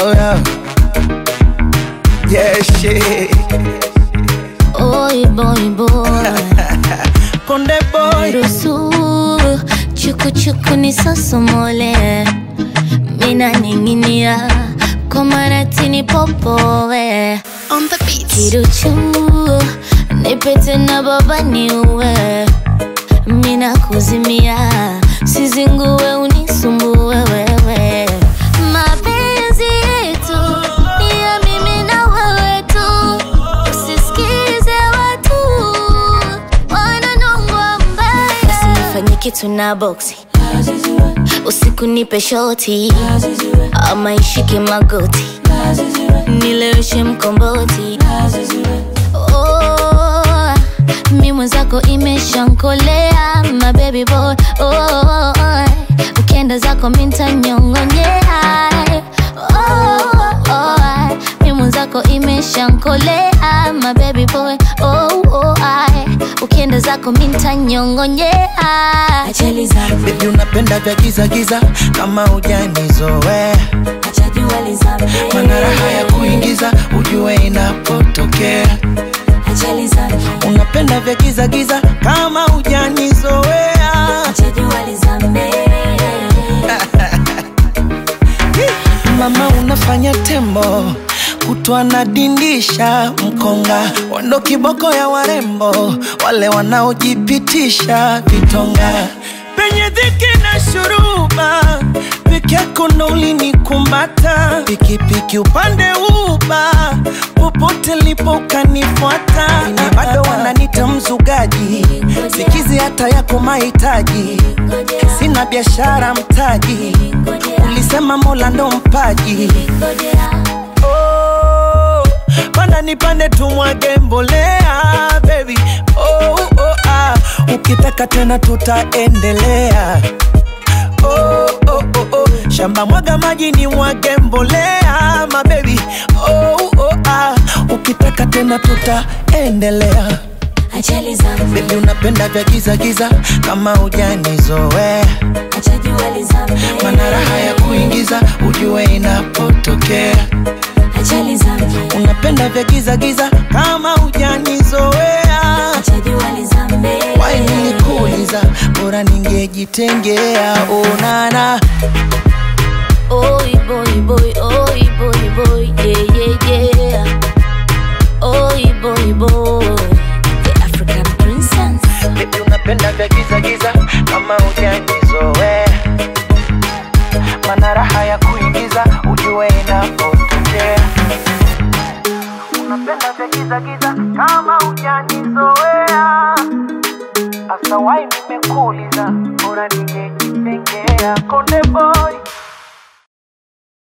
Oh yeah. Yeah, shit. Oi boy boy Konde boy. Ruhusu chukuchuku ni sosomole Mina ninginia kwa maratini popowe On the beat. Kiruchu nipete na baba niue Mina kuzimia sizingue unisumbue wewe Mapenzi yetu ni ya mimi na wewe tu Usisikize watu wananongwa mbaya Usinifanye kitu na boksi usiku nipe shoti ama ishike magoti nileweshe mkomboti oh, mi mwenzako imeshankolea my baby boy oh, ukienda zako mintanyongonyea oh, oh, mi mwenzako imeshankolea my baby boy oh, oh, ukienda zako mintanyongonyea ajali zangu Baby unapenda vya giza giza kama hujanizoea. Mana raha ya kuingiza ujue inapotokea. Unapenda vya giza giza kama hujanizoea. Mama unafanya tembo kutwa na dindisha mkonga wando kiboko ya warembo wale wanaojipitisha vitonga penye dhiki na shuruba peke yako ndo ulinikumata pikipiki upande uba popote lipo ukanifuata Ni bado wananita mzugaji sikizi hata yako mahitaji sina biashara mtaji ulisema mola ndo mpaji oh, panda nipande tumwage mbolea baby oh, oh, ah. ukitaka tena tutaendelea oh, oh, oh, oh. shamba mwaga maji ni mwage mbolea mabebi oh, oh, ah. ukitaka tena tutaendelea ajali zangu bebi unapenda vya giza giza kama hujanizoea mana raha ya kuingiza ujue inapotokea ajali zangu unapenda vya giza giza kama hujanizoea wai nilikuuliza bora ningejitengea onana Oi boy boy, oi boy boy, yeah yeah yeah. Oi boy boy, the African princess. bebi unapenda vya giza giza kama hujanizoea mana raha ya kuingiza ujue inapotokea unapenda vya giza giza kama hujanizoea hasa wai nimekuuliza bora ningejitengea konde boy